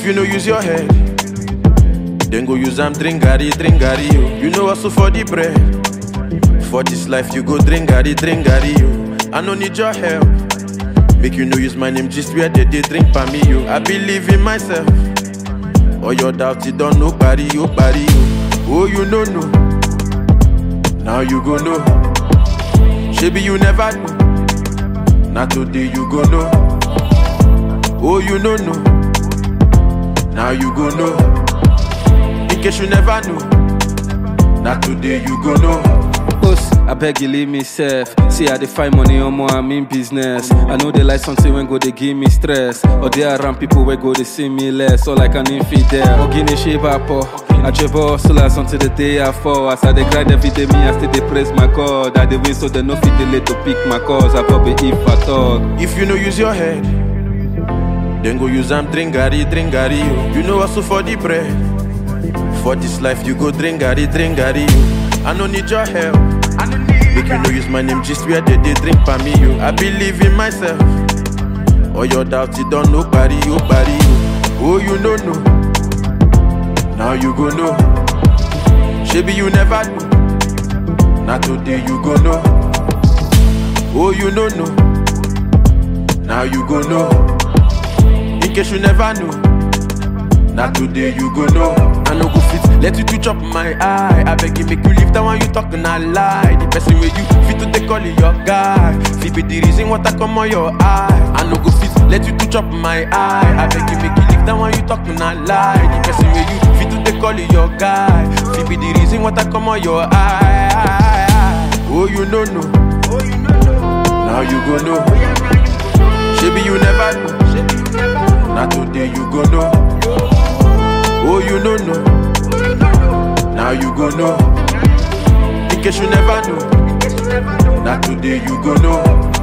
you no use your head, then go use am drink garri, drink garri, yo. You know hustle for the bread. For this life, you go drink garri, drink garri, yo. I no need your help. Make you no use my name just where they, they drink for me, yo. I believe in myself. All your doubts, you don't know, party, yo, party, yo. Oh, you know, no. Now you go know. Maybe you never know. Now today you go know. Oh, you know, no. Now you go know. In case you never know. Now today you go know. Boss, I beg you leave me safe. See how they find money on more, I'm in business. I know they like something when go they give me stress. Or they around people where go they see me less. Or like an infidel. Or guinea shape up. I travel hustlers until the day I fall. As I they grind every day, me I still they praise my God. I they win so they no fit delay to pick my cause. I probably if I talk. If you no use your head, then go use am drink garri, drink garri, yo. You know hustle for the bread. For this life, you go drink garri, drink garri, yo. I no need your help. Make you no use my name just where they, they drink for me, yo. I believe in myself. All your doubts, you don't know, party, yo, party, yo. Oh, you know, no. Now you go know. Maybe you never know. Now today you go know. Oh, you know, no. Now you go know. In case you never know. Now today you go know. I no go fit let you to chop my eye. I beg you make you leave that one you talking a lie. The person where you fit to take call it your guy. Fit be the reason what I come on your eye. I no go fit let you to chop my eye. I beg you make you leave that one you talking a lie. The person where you fit to take call it your guy. Fit be the reason what I come on your eye. Oh you know no. Now you go know. Maybe you never know. Now today you go know. Oh, you know, no. Now you go know. In case you never know. Now today you go know.